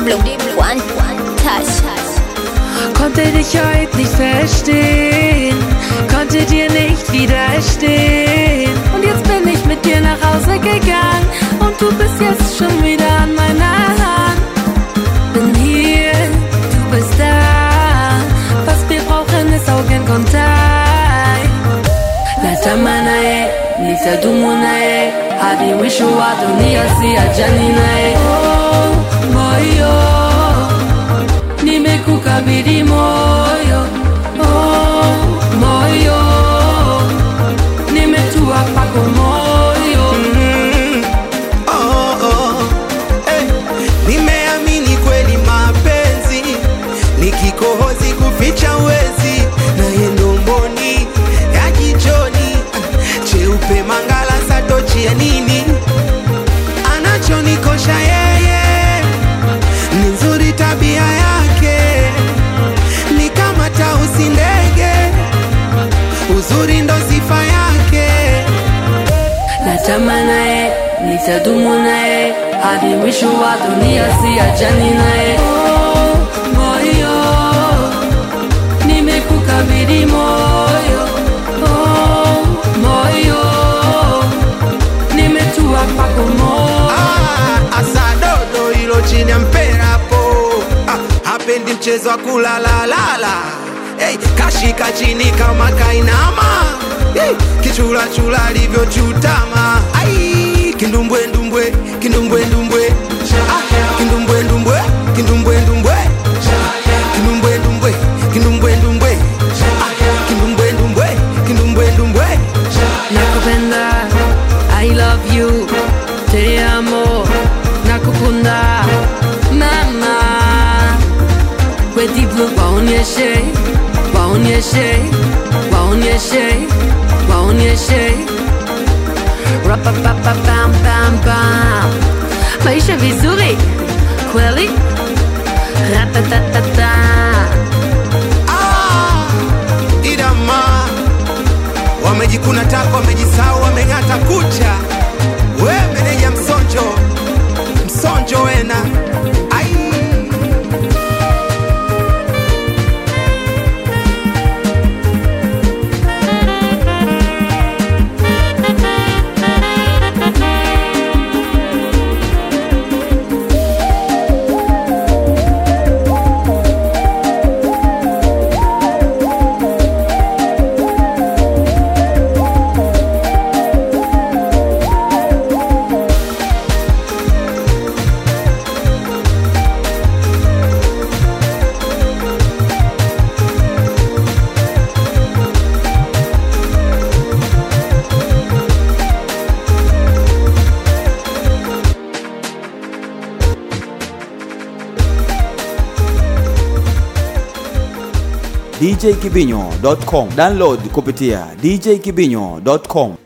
Diblo, one, one, touch. Konnte dich heute nicht verstehen, konnte dir nicht widerstehen. Und jetzt bin ich mit dir nach Hause gegangen und du bist jetzt schon wieder an meiner Hand. Bin hier, du bist da. Was wir brauchen ist Augenkontakt. Natamana ye, nitadumu naye hadi mwisho wa dunia, siachani naye. Oh, moyo nimekukabidhi moyo oh, moyo nimetua pako moyo Oh, oh, eh. Nimeamini kweli mapenzi ni kikohozi kuficha uwezi na yendomboni ya jichoni ah, cheupe mangala satochi ya nini anachonikosha yeye ni nzuri tabia yake ni kama tausi ndege uzuri ndo sifa yake natamani naye nitadumu naye hadi mwisho wa dunia siachani naye oh, moyo nimekukabidhi moyo oh, moyo nimetua pako moyo Ah, asadodo hilo chini ya mpera hapo ah, hapendi mchezo wa kulalalala hey, kashika chini kama kainama hey, kichulachula alivyochutama ai kindumbwendumbwe kindumbwendumbwe ah, kindumbwendumbwe kindumbwendumbwe kindumbwendumbwe kindumbwendumbwe ah, kindumbwendumbwe kindumbwendumbwe nakupenda i love you te amo nakukunda mama kwediblu waonyeshe waonyeshe waonyeshe waonyeshe rapapapapambambam maisha vizuri kweli ratatatata Ah, idama wamejikuna tako wamejisau wameng'ata kucha we meneja msonjo msonjo wena ai djkibinyo.com download kupitia djkibinyo.com